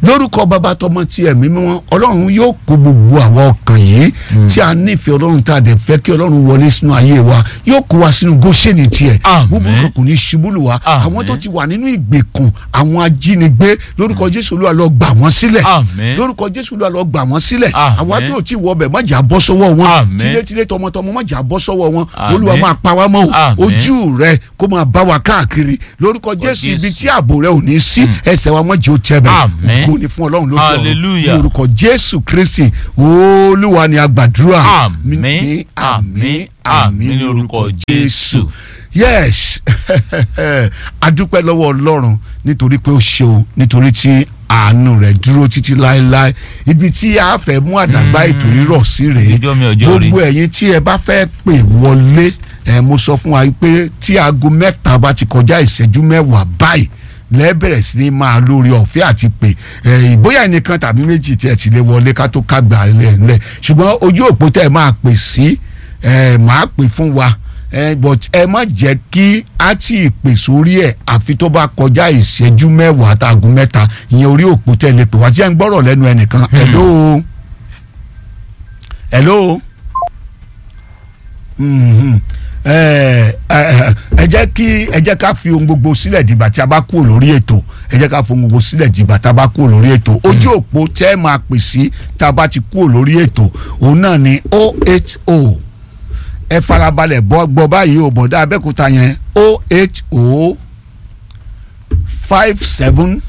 lórúkọ bàbá tọmọ tí ẹ̀mí mímọ́ ọlọ́run yóò kó gbogbo àwọn ọkàn yìí tí a nífẹ̀ẹ́ ọlọ́run tá a dẹ̀ fẹ́ kí ọlọ́run wọlé sínú ayé wa yóò kó wa sínú góṣẹ́nì tiẹ̀ Àmín. búburú kan kò ní ṣubú lù wá Àmín. àwọn tó ti wà nínú ìgbèkùn àwọn ajínigbé lórúkọ jésù olúwa lọ gbà wọ́n sílẹ̀ Àmín. lórúkọ jésù olúwa lọ gbà wọ́n sílẹ̀ Àmín. àwọn tí ò tí wọ bẹ̀ má jà bọ́ sọ́wọ́ wọn Àmín. tilétilé tọmọtọmọ má jà bọ́ sọ́wọ́ wọn Àmín. olúwa máa pa wá mọ́ o Àmín. ojú rẹ kó máa bá wa káàkiri lórúkọ jésù ibi Jésù. tí ààbò rẹ ò ní sí ẹsẹ̀ wa mọ́jì ó tẹ́ bẹ̀ Àmín. ògo ni fún ọlọ́run lókè ọ̀run Hallelujah. ní orúkọ jésù kristi olúwa ni a gbàdúrà Àmín, ní àmín, àmín ní orúkọ Jésù. yes adúpẹ́ lọ́wọ́ ọlọ́run nítorí pé ó ṣeun nítorí tí àánú rẹ̀ dúró títí láéláé ibi tí a fẹ́ mú àdàgbà ètò yìí rọ̀ sí rèé Ọjọ́ mi, ọjọ́ rí. gbogbo ẹ̀yin tí ẹ bá fẹ́ pè wọlé ẹ mo sọ fún wa pé tí aago mẹ́ta bá ti kọjá ìṣẹ́jú mẹ́wàá báyìí lẹ́bẹ̀rẹ̀ sí ni máa lórí ọ̀fẹ́ àti pè ẹ ìbóyá ẹnìkan tàbí méjì tí ẹ ti lè wọlé ká tó ká gbà lẹ̀ ńlẹ̀ ṣùgbọ́n ojú òpó tẹ́ ẹ máa pè sí ẹ máa pè fún wa ẹ but ẹ má jẹ́ kí á tí ì pè sórí ẹ̀ àfi tó bá kọjá ìṣẹ́jú mẹ́wàá tàgùn mẹ́ta ìyẹn orí òpó tẹ́ ẹ lè pè wá jẹ́ ń gbọ́rọ̀ lẹ́nu ẹnìkan hello hello mhm. ẹ ẹ ẹ jẹ́ kí ẹ jẹ́ ká fi ohun gbogbo sílẹ̀ dìgbà tí a bá kúrò lórí ètò ẹ jẹ́ ká fi ohun gbogbo sílẹ̀ dìgbà tí a bá kúrò lórí ètò ojú òpó tẹ́ ẹ máa pè sí tá a bá ti kúrò lórí ètò òun náà ni 080 ẹ farabalẹ̀ bọ́ gbọ́ báyìí o bọ̀dá abẹ́kúta yẹn 080 57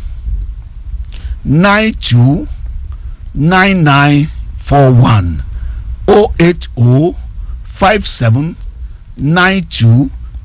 92 9941 080 57 92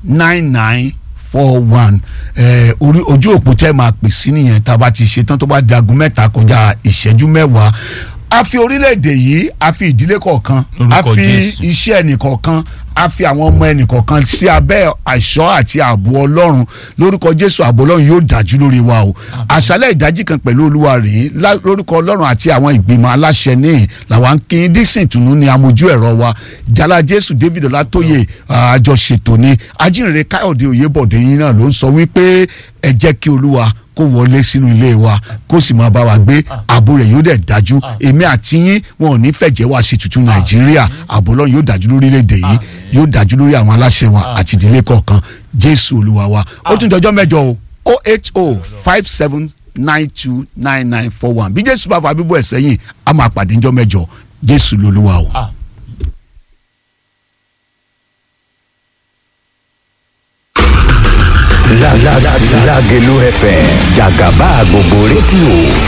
9941 ẹ orí ojú òpó tẹ́ máa pè sí nìyẹn tá a bá ti ṣe tán tó bá dagun mẹ́ta kọjá ìṣẹ́jú mẹ́wàá a fi orílẹ̀-èdè yìí a fi ìdílé kọ̀ọ̀kan a Lórúkọ fi Jésù. iṣẹ́ ẹnìkọ̀ọ̀kan a fi àwọn ọmọ ẹnìkọ̀ọ̀kan sí abẹ́ àṣọ àti ààbò ọlọ́run lórúkọ jésù ààbò ọlọ́run yóò dájú lórí wa o àṣálẹ̀ ìdájí kan pẹ̀lú olúwa rèé lá- lórúkọ ọlọ́run àti àwọn ìgbìmọ̀ aláṣẹ ní làwọn ń kí dixon tùnú ní amójú ẹ̀rọ wa jala jésù david ọlátóyè àjọṣètò ni ajínrere káyọ̀dé oyèbọ̀dé yín náà ló ń sọ wípé ẹ jẹ́ kí olúwa kó wọlé sínú ilé wa kó sì máa bá wa gbé ààbò rẹ̀ yóò dẹ̀ dájú èmi àti yín wọn ò ní fẹ̀jẹ̀ wá sí tuntun nàìjíríà ààbò ọlọ́run yóò dájú lórílẹ̀‐èdè yìí yóò dájú lórí àwọn aláṣẹ wa àti ìdílé kọ̀ọ̀kan jésù olúwa wa ó tún dọjọ́ mẹ́jọ o o eight o five seven nine two nine nine four one bí jésù bá fa bíbọ̀ ẹ̀ sẹ́yìn a máa pàdé ńjọ́ mẹ́jọ jésù lolúwa o. Ah. La la la Lagelu FM Jagaba gbogbo rédíò